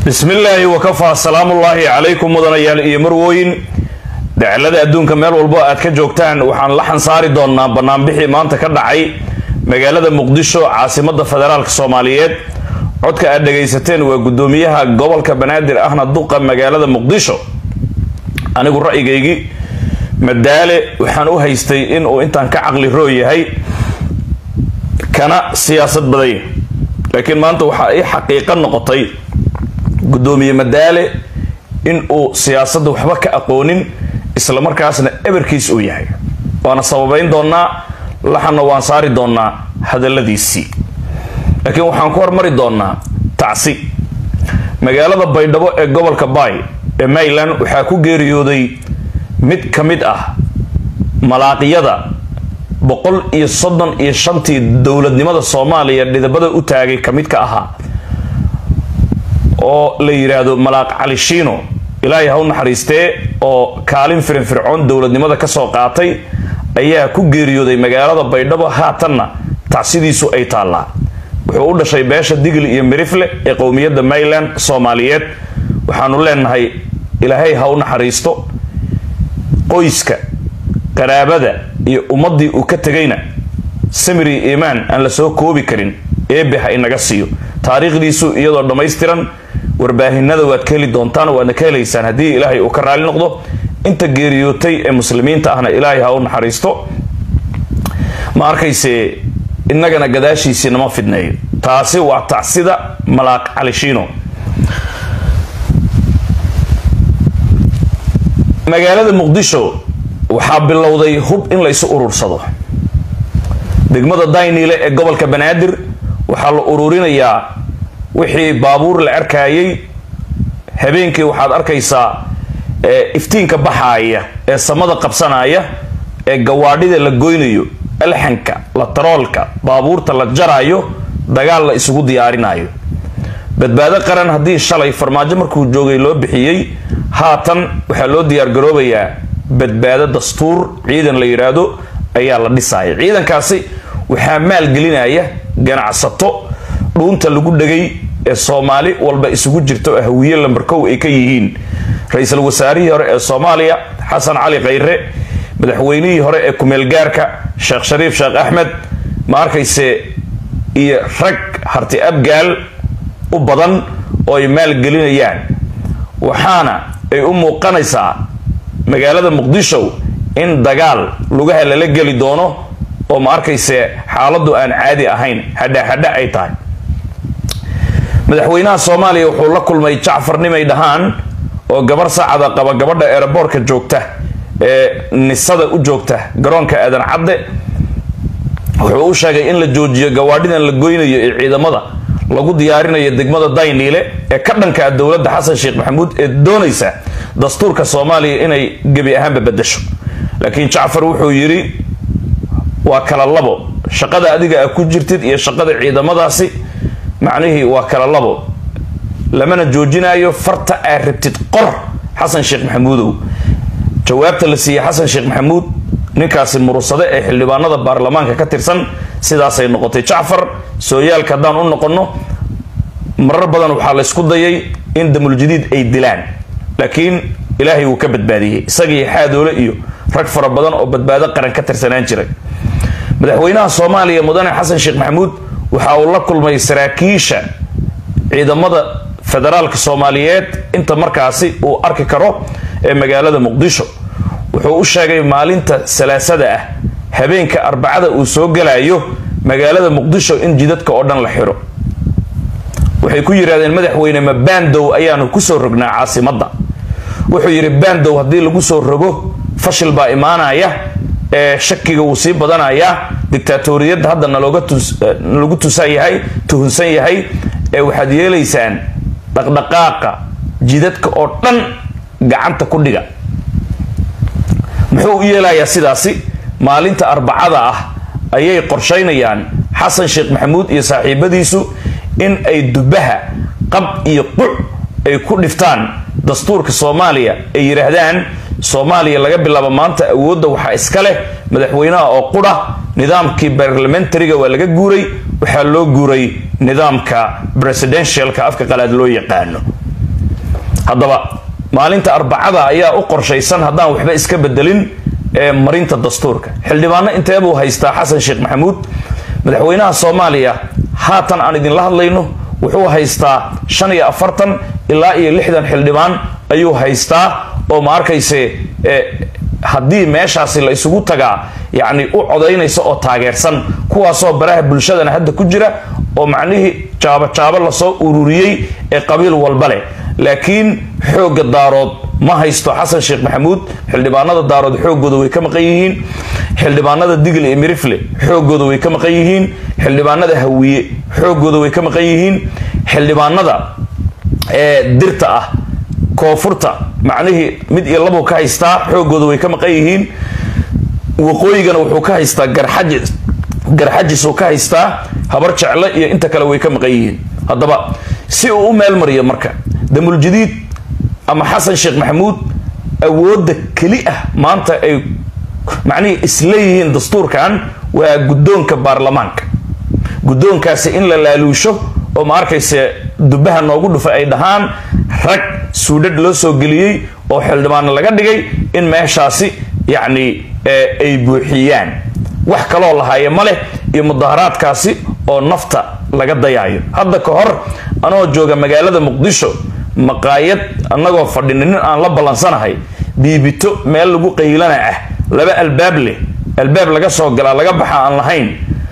bismillaahi wakafaa salaamullaahi calaykum mudanayaal iyo marwooyin daclada adduunka meel walbo aad ka joogtaan waxaan la xansaari doonnaa banaanbixii maanta ka dhacay magaalada muqdisho caasimada federaalk soomaaliyeed codka aad dhagaysateen waa gudoomiyaha gobolka banaadir ahna duqa magaalada muqdisho anigu ra'yigaygii madaale waxaan u haystay inuu intaan ka caqli roo yahay kana siyaasad baday laakiin maanta waxaa ii xaqiiqo noqotay gudoomiye madaale in uu siyaasadda waxba ka aqoonin islamarkaasna eberkiis uu yahay waana sababayn doonaa laxanna waan saari doonaa hadaladiisii laakiin waxaan ku hormari doonaa tacsi magaalada baydhabo ee gobolka baay ee mayland waxaa ku geeriyooday mid ka mid ah malaaqiyada boqol iyo soddon iyo shantii dowladnimada soomaaliya dhidabada u taagay ka mid ka ahaa oo la yidhaahdo malaaq cali shiino ilaahay ha u naxariistee oo kaalin firinfircoon dowladnimada kasoo qaatay ayaa ku geeriyooday magaalada baydhabo haatanna tacsidiisu ay taallaa wuxuu u dhashay beesha digli iyo mirifle ee qowmiyadda mayland soomaaliyeed waxaanu leenahay ilaahay ha u naxariisto qoyska qaraabada iyo ummaddii uu ka tegayna samiri iimaan aan la soo koobi karin eebe ha inaga siiyo taariikhdiisu iyadoo dhammaystiran warbaahinada waad ka heli doontaan waadna ka helaysaan haddii ilaahay uu ka raali noqdo inta geeriyootay ee muslimiinta ahna ilaahay ha u naxariisto ma arkayse innagana gadaashiisii nama fidneeyo taasi waa tacsida malaaq calishiino magaalada muqdisho waxaa bilowday hub in la isu urursado degmada dayniile ee gobolka banaadir waxaa la ururinayaa wixii baabuur la arkayay habeenkii waxaad arkaysaa iftiinka baxaaya ee samada qabsanaya ee gawaadhida la goynayo alxanka la taroolka baabuurta la jaraayo dagaal la isugu diyaarinayo badbaado qaran haddii shalay farmaajo markuu joogay loo bixiyey haatan waxaa loo diyaargaroobayaa badbaado dastuur ciidan la yidhaahdo ayaa la dhisaya ciidankaasi waxaa maalgelinaya ganacsato dhuunta lagu dhegay ee soomaali walba isugu jirto hawiye lambarkow ay ka yihiin ra-iisul wasaarihii hore ee soomaaliya xasan cali khayre madaxweynihii hore ee kumeelgaarka sheekh shariif sheekh axmed ma arkayse iyo rag harti abgaal u badan oo ay maalgelinayaan waxaana ay u muuqanaysaa magaalada muqdisho in dagaal lugaha lala geli doono oo ma arkayse xaaladdu aan caadi ahayn hadhahadha ay tahay madaxweynaha soomaaliya wuxuu la kulmay jacfar nimay dhahaan oo gabar saacada qaba gabadha eeraboorka joogta ee nisada u joogta garoonka aadan cadde wuxuu u sheegay in la joojiyo gawaadhidan la goynayo ee ciidamada lagu diyaarinayo degmada dayniile ee ka dhanka dowladda xasan sheekh maxamuud ee doonaysa dastuurka soomaaliya inay gebi ahaanba bedasho laakiin jacfar wuxuu yidhi waa kala labo shaqada adiga a ku jirtid iyo shaqada ciidamadaasi macnihii waa kala labo lamana joojinayo farta aad rabtid qor xasan sheekh maxamuudow jawaabta la siiyey xasan sheekh maxamuud ninkaasi murursade ee xildhibaanada baarlamaanka ka tirsan sidaasay noqotay jacfar sooyaalka haddaan u noqonno marar badan waxaa laysku dayay in damuljadiid ay dilaan laakiin ilaahay wuu ka badbaadiyey isagii xaadoole iyo rag fara badan oo badbaado qaran ka tirsanaan jiray madaxweynaha soomaaliya mudane xasan sheekh maxamuud waxa uu la kulmay saraakiisha ciidamada federaalka soomaaliyeed inta markaasi uu arki karo ee magaalada muqdisho wuxuu u sheegay maalinta salaasada ah habeenka arbacada uu soo galayo magaalada muqdisho in jidadka oo dhan la xiro waxay ku yidhahdeen madaxweyne ma bandow ayaanu kusoo rognaa caasimadda wuxuu yidhi bandow haddii lagu soo rogo fashil baa imaanaya ee shakiga wuu sii badanayaa dictaatoriyadda hadda nalagu tusan yahay tuhunsan yahay ee waxaad yeelaysaan dhaqdhaqaaqa jidadka oo dhan gacanta ku dhiga muxuu u yeelayaa sidaasi maalinta arbacada ah ayay qorshaynayaan xasan sheekh maxamuud iyo saaxiibadiisu in ay dubaha qab iyo quc ay ku dhiftaan dastuurka soomaaliya ay yidhaahdaan soomaaliya laga bilaabo maanta awoodda waxaa iska leh madaxweynaha oo qudha nidaamkii barlamentariga waa laga guuray waxaa loo guuray nidaamka presidentialka afka qalaad loo yaqaano haddaba maalinta arbacada ayaa u qorshaysan haddaan waxba iska bedelin ee marinta dastuurka xildhibaano inteebuu haystaa xasan sheekh maxamuud madaxweynaha soomaaliya haatan aan idinla hadlayno wuxuu haystaa shan iyo afartan ilaa iyo lixdan xildhibaan ayuu haystaa oo ma arkayse haddii meeshaasi la isugu tagaa yacni u codaynaysa oo taageersan kuwaasoo baraha bulshadana hadda ku jira oo macnihii jaabo jaabo lasoo ururiyey ee qabiil walba leh laakiin xoogga daarood ma haysto xasan sheekh maxamuud xildhibaanada daarood xooggooda way ka maqan yihiin xildhibaanada digle iyo mirifle xooggooda way ka maqan yihiin xildhibaanada hawiye xooggooda way ka maqan yihiin xildhibaanada ee dirta ah koonfurta macnihii mid iyo labuu ka haystaa xooggooda way ka maqan yihiin waqooyigana wuxuu ka haystaa garxajis garxajisuu ka haystaa habar jecle iyo inta kale way ka maqan yihiin haddaba si uu u meel mariyo marka damuljadiid ama xasan sheekh maxamuud awoodda keli ah maanta ay macnihii isleeyihiin dastuurkan waa guddoonka baarlamaanka guddoonkaasi in la laaluusho oo ma arkayse dubaha noogu dhufa ay dhahaan rag suudhadh loo soo geliyey oo xildhibaano laga dhigay in meeshaasi yacni ay buuxiyaan wax kaloo lahaaye ma leh iyo mudaharaadkaasi oo nafta laga dayaayo hadda ka hor anoo jooga magaalada muqdisho maqaayad annagoo fadhina nin aan la ballansanahay biibito meel lagu qaylana ah laba albaab leh albaab laga soo galaa laga baxa aan lahayn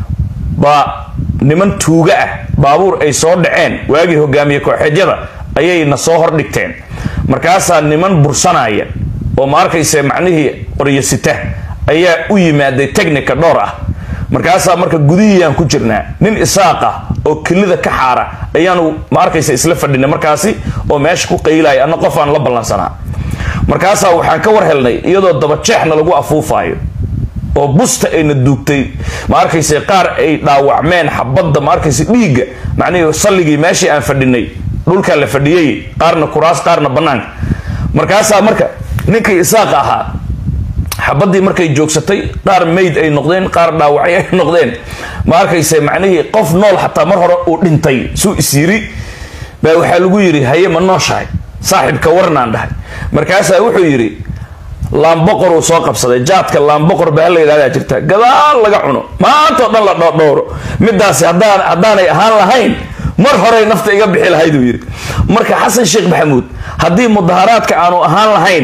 baa niman tuuga ah baabuur ay soo dhaceen waagii hogaamiye kooxeedyada ayay na soo hordhigteen markaasaa niman bursanaya oo ma arkayse macnihii qoryasita ayaa u yimaaday technica dhowr ah markaasaa marka gudihiiyaan ku jirnaa nin isaaq ah oo kelida ka xaara ayaanu ma arkaysa isla fadhinay markaasi oo meesha ku qaylaya anna qof aan la ballansanaa markaasaa waxaan ka war helnay iyadoo dabajeexna lagu afuufaayo oo busta ayna duugtay ma arkayse qaar ay dhaawacmeen xabadda ma arkayse dhiigga macnihii salligii meeshii aan fadhinay dhulkaa la fadhiyey qaarna kuraas qaarna bannaanka markaasaa marka ninkii isaaq ahaa xabadii markay joogsatay qaar mayd ay noqdeen qaar dhaawacay ay noqdeen ma arkayse macnihii qof nool xataa mar hore uu dhintay suu is yiri baa waxaa lagu yidhi haye ma nooshahay saaxibka warnaan dhahay markaasaa wuxuu yidhi laamboqor uu soo qabsaday jaadka laamboqor baa la yidhahdaa jirta gadaal laga cuno maanta oo dhan la dhoodhowro midaasi haddaan haddaanay ahaan lahayn mar horey nafta iga bixi lahayduu yidhi marka xasan sheekh maxamuud haddii mudaharaadka aanu ahaan lahayn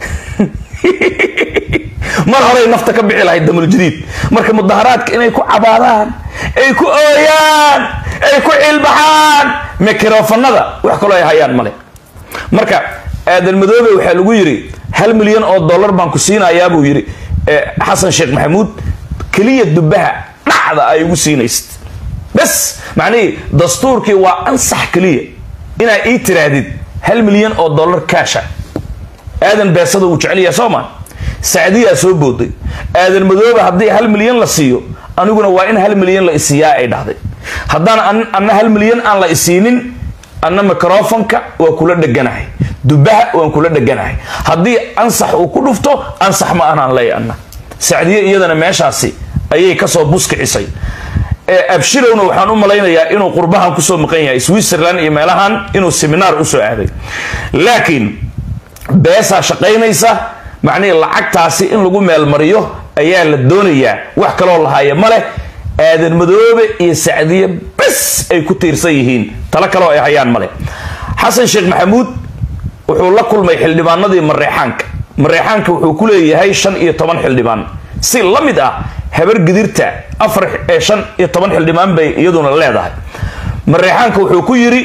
mar horey nafta ka bixi lahayd damuljadiid marka mudaharaadka inay ku cabaadaan ay ku ooyaan ay ku cilbaxaan mikrofanada wax kaloo ay hayaan male marka aadan madoobe waxaa lagu yidhi hal milyan oo dollar baan ku siinayaa buu yidhi xasan sheekh maxamuud keliya dubaha dhacda ay ugu siinaysid bas macnihii dastuurkii waa ansax keliya inaa ii tiraahdid hal milyan oo dollar kaasha aadan beesada uu jecel yahay soo ma sacdiyaa soo booday aadan madoobe haddii hal milyan la siiyo aniguna waa in hal milyan la isiiyaa ay dhahday haddaan anna hal milyan aan la isiinin anna microfonka waa kula dheganahay dubaha waan kula dheganahay haddii ansax uu ku dhufto ansax ma ahnaan leey anna sacdiye iyadana meeshaasi ayay kasoo buskicisay abshirowna waxaan u malaynayaa inuu qurbahan kusoo maqan yahay switzerland iyo meelahan inuu seminaar usoo aaday laakiin beesaa shaqaynaysa macnihii lacagtaasi in lagu meelmariyo ayaa la doonayaa wax kaloo lahaaya ma leh aadan madoobe iyo sacdiye bes ay ku tiirsan yihiin talo kaloo ay hayaan male xasan sheekh maxamuud wuxuu la kulmay xildhibaanadii mareexaanka mareexaanka wuxuu ku leeyahay shan iyo toban xildhibaan si la mid ah habar gidirta afar ee shan iyo toban xildhibaan bay iyaduna leedahay mareexaanka wuxuu ku yidhi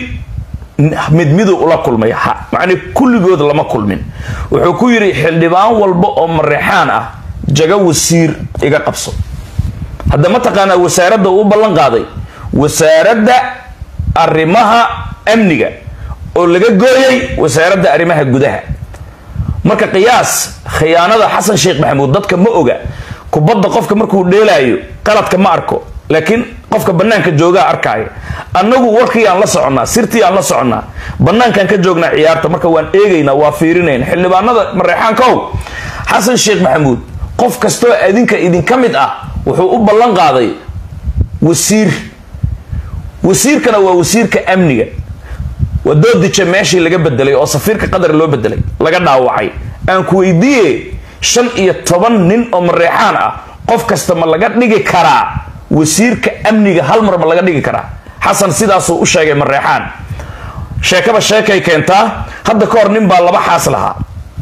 mid miduu ula kulmay macnii kulligood lama kulmin wuxuu ku yidhi xildhibaan walba oo mareexaan ah jago wasiir iga qabso hadda mataqaanaa wasaaradda uu ballan qaaday wasaaradda arrimaha amniga oo laga gooyay wasaaradda arrimaha gudaha marka qiyaas khiyaanada xasan sheekh maxamuud dadka ma oga kubadda qofka markuu dheelaayo qaladka ma arko laakiin qofka banaanka joogaa arkaayo annagu warkii aan la soconnaa sirtii aan la soconnaa banaankaan ka joognaa ciyaarta marka waan eegaynaa waa fiirinayna xildhibaanada mareexaankow xasan sheekh maxamuud qof kastoo adinka idinka mid ah wuxuu u ballan qaaday wasiir wasiirkana waa wasiirka amniga wadoodija meeshii laga bedelay oo safiirka qatar loo bedelay laga dhaawacay aan ku weydiiye shan iyo toban nin oo mareexaan ah qof kasta ma laga dhigi karaa wasiirka amniga hal mar ma laga dhigi karaa xasan sidaasuu u sheegay mareexaan sheekaba sheekay keentaa hadda ka hor nin baa laba xaas lahaa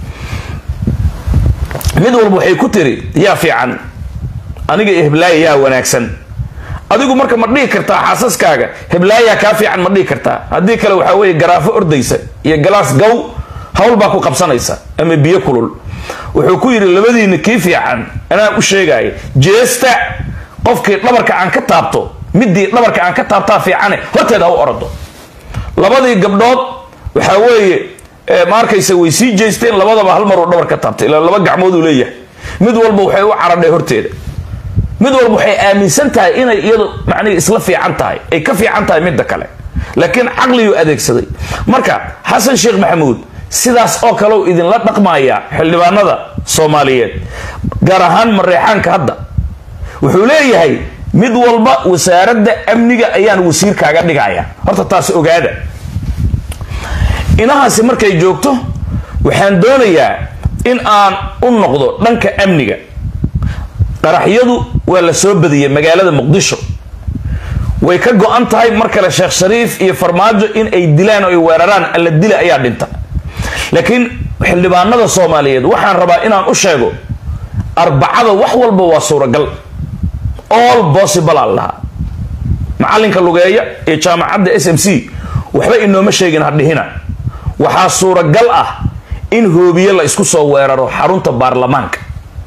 mid walba waxay ku tiri yaa fiican aniga iyo heblaaya yaa wanaagsan adigu marka ma dhihi kartaa xaasaskaaga heblaayaa kaa fiican ma dhihi kartaa haddii kale waxaa weeye garaafo ordaysa iyo galaas gow hawl baa ku qabsanaysa ama biyo kulul wuxuu ku yidhi labadiina kii fiican anaa u sheegaya jeesta qofkii dhabarka aan ka taabto midii dhabarka aan ka taabtaa fiicane horteeda ha u orado labadii gabdhood waxaa weeye ma arkaysa way sii jeesteen labadaba hal maruu dhabar ka taabtay ilaa laba gacmooduu leeyahay mid walba waxay u caradhay horteeda mid walba waxay aaminsan tahay inay iyadu macnihi isla fiican tahay ay ka fiican tahay midda kale laakiin caqliguu adeegsaday marka xasan sheekh maxamuud sidaas oo kaleu idinla dhaqmaya xildhibaanada soomaaliyeed gaar ahaan mareexaanka hadda wuxuu leeyahay mid walba wasaaradda amniga ayaan wasiirkaaga dhigaya horta taas ogaada inahaasi markay joogto waxaan doonayaa in aan u noqdo dhanka amniga qaraxyadu waa la soo badiyey magaalada muqdisho way ka go-an tahay mar kale sheekh shariif iyo farmaajo in ay dilaan oo ay weeraraan alla dila ayaa dhinta laakiin xildhibaanada soomaaliyeed waxaan rabaa inaan u sheego arbacada wax walba waa suuragal all possible aan lahaa macalinka lugeeya ee jaamacadda s m c waxba inooma sheegin hadhihina waxaa suuragal ah in hoobiye la isku soo weeraro xarunta baarlamaanka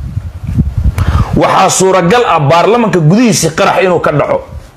waxaa suuragal ah baarlamanka gudihiisii qarax inuu ka dhaco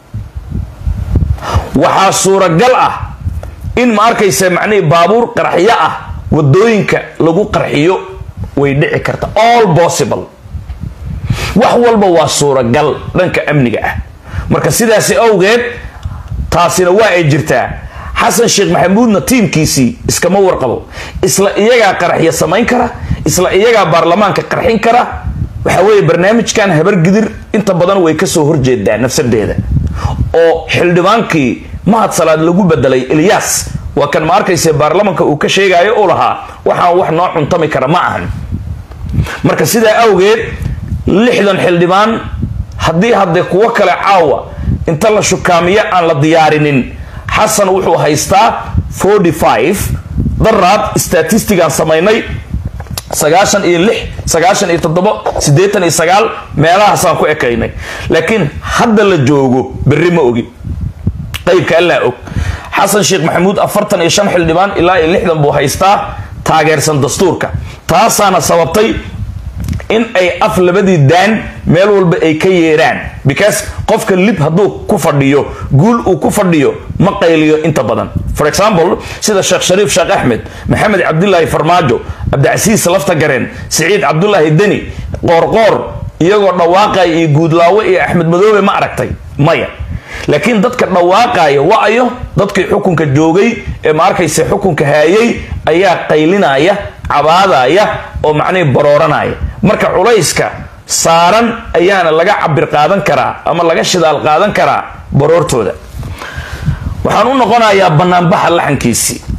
waxaa suuragal ah in ma arkaysa macnihii baabuur qaraxyo ah wadooyinka lagu qarxiyo way dhici karta all possible wax walba waa suuragal dhanka amniga ah marka sidaasi awgeed taasina waa ay jirtaa xasan sheekh maxamuudna tiimkiisii iskama warqabo isla iyagaa qaraxya samayn kara isla iyagaa baarlamaanka qarxin kara waxa weeye barnaamijkan habargidir inta badan way kasoo horjeedaa nafsadeeda oo xildhibaankii mahad salaad lagu bedelay eliyas waa kan ma arkayse baarlamanka uu ka sheegayo u lahaa waxaan wax noo cuntami kara ma ahan marka sidaa awgeed lixdan xildhibaan haddii haddee kuwo kale caawa inta la shukaamiyo aan la diyaarinin xasan wuxuu haystaa forty five daraad statistigaan samaynay sagaashan iyo lix sagaashan iyo toddobo siddeetan iyo sagaal meelahaasaan ku ekaynay laakiin hadda la joogo berri ma ogi qaybka allaa og xasan sheekh maxamuud afartan iyo shan xildhibaan ilaa iyo lixdan buu haystaa taageersan dastuurka taasaana sababtay in ay af labadii daan meel walba ay ka yeeraan because qofka lib hadduu ku fadhiyo guul uu ku fadhiyo ma qayliyo inta badan for example sida sheekh shariif sheekh axmed maxamed cabdilaahi farmaajo cabdicasiis lafta gareen siciid cabdulaahi deni qoorqoor iyagoo dhawaaqaya iyo guudlaawe iyo axmed madoobe ma aragtay maya laakiin dadka dhawaaqaya wa-ayo dadkii xukunka joogay ee ma arkayse xukunka haayay ayaa qaylinaya cabaadaya oo macnihii barooranaya marka culayska saaran ayaana laga cabir qaadan karaa ama laga shidaal qaadan karaa baroortooda waxaan u noqonayaa banaanbaxa laxankiisii